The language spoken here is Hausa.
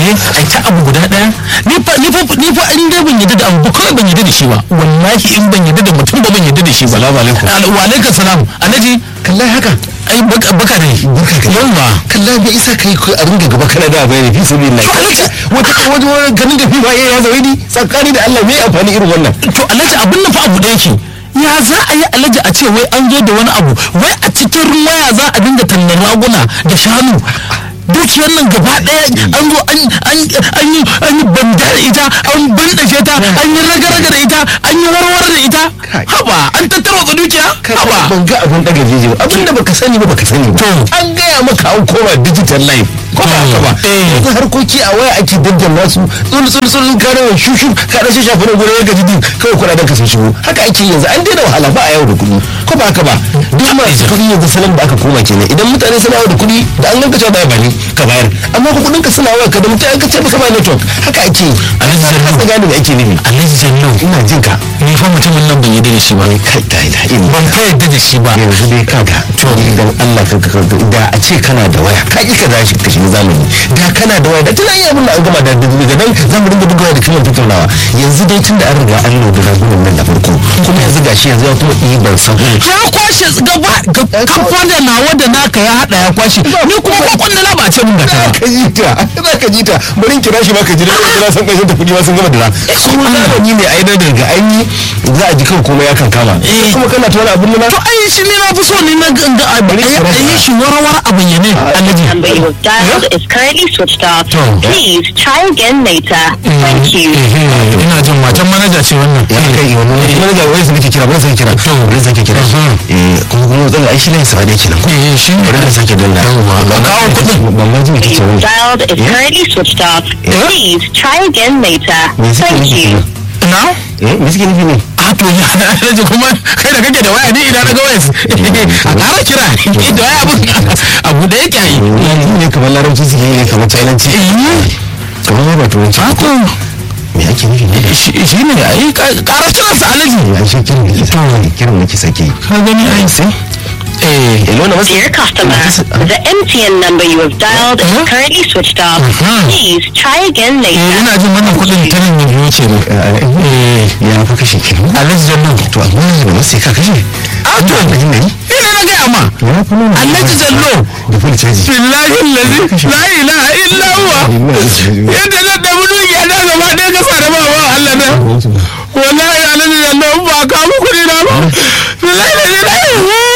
eh ai ta abu guda daya ni fa ni fa ni fa in dai ban yadda da abu ba kawai ban yadda da shi ba wallahi in ban yadda da mutum ba ban yadda da shi ba Salamu alaikum. Al- wa alaikum salam alhaji kallai haka ai baka baka ne Barka ka. yawa kallai bai isa kai ko a ringa gaba kana da bayani fi sabi Allah wata wata wata ganin da fi ba ya zaune ni tsakani da Allah me amfani irin wannan to alhaji abin nan fa abu da yake ya za a yi alhaji a ce wai an zo da wani abu wai a cikin waya za a dinga tallar raguna da shanu dukiyar nan gaba daya an zo an an an yi an yi banda da ita an bandashe ta an yi raga-raga da ita an yi warware da ita Kai. haba an tattara wa dukiya haba ban ga abin daga jeje ba abin da baka sani ba baka sani ba To. an gaya maka an koma digital life ko ba haka ba Eh. yanzu harkoki a waya ake daddanna su tsul tsul tsul ka rawa shushu ka da shi shafa na gurin ya gaji din kawai kuɗaɗen ka sun shigo haka ake yanzu an daina wahala ba a yau da kuɗi ko ba haka ba duk masu kuɗi yanzu salon da aka koma kenan idan mutane suna yau da kuɗi da an ganka cewa ba ni ka bayar amma ko kuɗin ka suna waya ka da mutum an ka ce baka ba network haka ake yi Alhaji Jallo. ka gane me ake nufi alhaji jallo ina jin ka ni fa mutumin nan ban yadda da shi ba kai da ila illa ban fa yadda da shi ba yanzu dai kaga to idan Allah ka ka da a ce kana da waya ka ki ka dashi ka shiga zamani da kana da waya da tana iya abin da an gama da daga nan za mu dinga bugawa da kimar tattaunawa yanzu dai tun da an riga an lodi ragunan nan da farko kuma yanzu gashi yanzu ya kuma iya ban san ya kwashe gaba kamfan da nawa da naka ya hada ya kwashe ni kuma kwakwan da na ba ce mun ga ta ka ji ta za ka ji ta bari in kira shi ma ka ji da kira san kashin ta kudi ma sun gama da su zamani ne ai da daga an yi za a ji kan komai ya kan kama Eh. kuma kana ta wani abin nuna to ai shi ne na fi so ne na ga ga a yi shi warwar a bayyane alhaji number you have dialed is currently switched off. Oh. Please try again later. Thank you. ina jin matan manaja ce wannan ya kai yi wani wani ga wani su nake kira wani sake kira wani sake kira eh kuma kuma zan ai shi ne sa ne kenan eh shi bari na sake danna ba kawo kudin ban ma ji me kike You wani dialed is currently switched off. Please try again later. me suke Thank nufi you. na eh me suke nufi ne a to ya alhaji kuma kai da kake da waya ni idan na ga waya a kara kira da waya abun abu da yake yi yanzu ne kamar larabci suke yi ne kamar chinanci kamar ba turanci Ako, me ake nufi ne shi ne a yi kara kiransa alhaji ya shi kiran da ke kiran da ke sake yi ka gani ai sai eh eh lona masu Dear customer, the MTN number you have dialed is Uh-huh. currently switched off. Uh-huh. Please try again eh later. ina jin wannan kudin ta nan ne ce ne eh ya fa kashe kiran alhaji jallo to amma da masu ka kashe a to ina yi ina na gaya ma ya fa nuna alhaji jallo da full caji billahi allazi la ilaha illa huwa yadda na da mun yi da gaba ɗaya ka sa da ba wa Allah na wallahi alhaji jallo ba ka mu kudi na ba billahi la ilaha